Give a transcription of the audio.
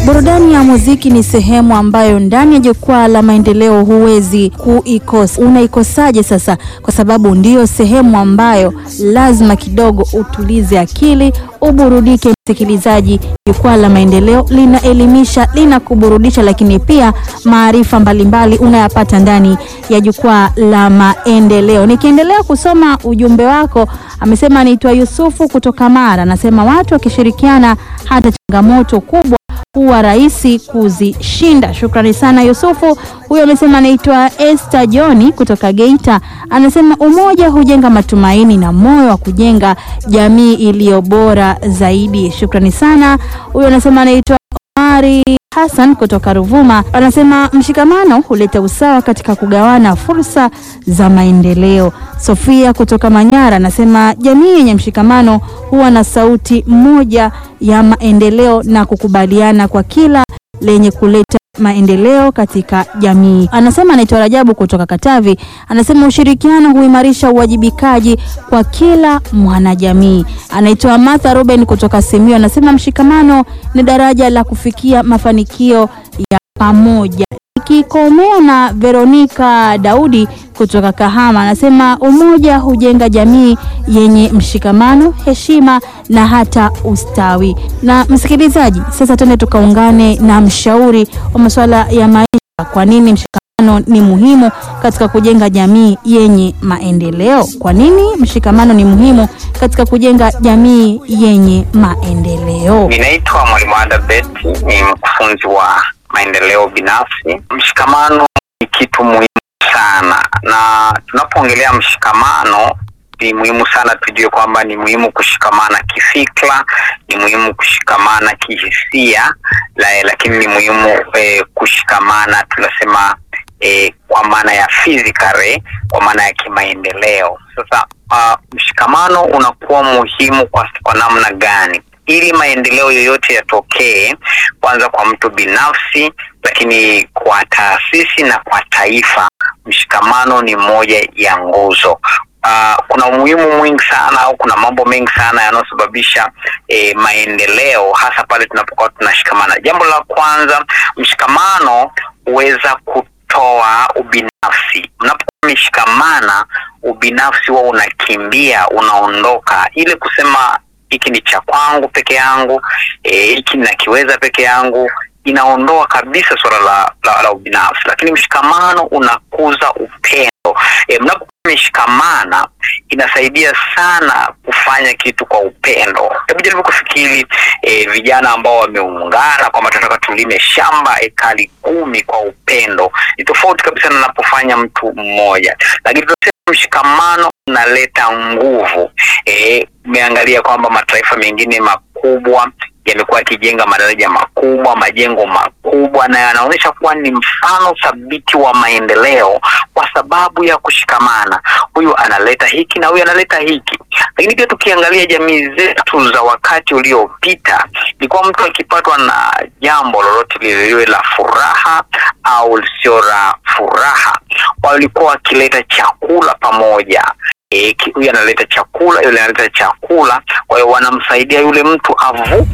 Burudani ya muziki ni sehemu ambayo ndani ya jukwaa la maendeleo huwezi kuikosa. Unaikosaje sasa? Kwa sababu ndiyo sehemu ambayo lazima kidogo utulize akili, uburudike. Msikilizaji, jukwaa la maendeleo linaelimisha, linakuburudisha, lakini pia maarifa mbalimbali unayapata ndani ya jukwaa la maendeleo. Nikiendelea kusoma ujumbe wako, amesema anaitwa Yusufu kutoka Mara, anasema watu wakishirikiana hata changamoto kubwa huwa rahisi kuzishinda. Shukrani sana Yusufu. Huyo amesema anaitwa Esther Johni kutoka Geita, anasema umoja hujenga matumaini na moyo wa kujenga jamii iliyo bora zaidi. Shukrani sana. Huyo anasema anaitwa Omari Hassan kutoka Ruvuma, anasema mshikamano huleta usawa katika kugawana fursa za maendeleo. Sofia kutoka Manyara anasema jamii yenye mshikamano huwa na sauti moja ya maendeleo na kukubaliana kwa kila lenye kuleta maendeleo katika jamii. Anasema anaitwa Rajabu kutoka Katavi, anasema ushirikiano huimarisha uwajibikaji kwa kila mwanajamii. Anaitwa Martha Ruben kutoka Simiyu, anasema mshikamano ni daraja la kufikia mafanikio ya pamoja. Ikikomea na Veronica Daudi kutoka Kahama anasema umoja hujenga jamii yenye mshikamano, heshima na hata ustawi. Na msikilizaji, sasa twende tukaungane na mshauri wa masuala ya maisha. Kwa nini mshikamano ni muhimu katika kujenga jamii yenye maendeleo? Kwa nini mshikamano ni muhimu katika kujenga jamii yenye maendeleo? Ninaitwa Mwalimu Ada Beti, ni mkufunzi wa maendeleo binafsi. Mshikamano ni kitu muhimu sana, na tunapoongelea mshikamano ni muhimu sana tujue kwamba ni muhimu kushikamana kifikra, ni muhimu kushikamana kihisia la, lakini ni muhimu eh, kushikamana tunasema eh, kwa maana ya physically, kwa maana ya kimaendeleo. Sasa uh, mshikamano unakuwa muhimu kwa, kwa namna gani? ili maendeleo yoyote yatokee, kwanza kwa mtu binafsi, lakini kwa taasisi na kwa taifa, mshikamano ni moja ya nguzo. Uh, kuna umuhimu mwingi sana au kuna mambo mengi sana yanayosababisha eh, maendeleo hasa pale tunapokuwa tunashikamana. Jambo la kwanza, mshikamano huweza kutoa ubinafsi. Mnapokuwa mmeshikamana, ubinafsi huwa unakimbia, unaondoka, ile kusema hiki ni cha kwangu peke yangu, hiki e, nakiweza peke yangu, inaondoa kabisa suala la, la, la ubinafsi. Lakini mshikamano unakuza upendo. E, mnapokuwa mmeshikamana inasaidia sana kufanya kitu kwa upendo. Hebu jaribu kufikiri e, vijana ambao wameungana kwamba tunataka tulime shamba ekari kumi kwa upendo, ni tofauti kabisa na napofanya mtu mmoja, lakini mshikamano unaleta nguvu. Umeangalia e, kwamba mataifa mengine makubwa yamekuwa yakijenga madaraja makubwa, majengo makubwa, na yanaonyesha kuwa ni mfano thabiti wa maendeleo kwa sababu ya kushikamana. Huyu analeta hiki na huyu analeta hiki. Lakini pia tukiangalia jamii zetu za wakati uliopita, ilikuwa mtu akipatwa na jambo lolote lile, liwe la furaha au lisio la furaha, walikuwa wakileta chakula pamoja. E, huyu analeta chakula, yule analeta chakula, kwa hiyo wanamsaidia yule mtu avuke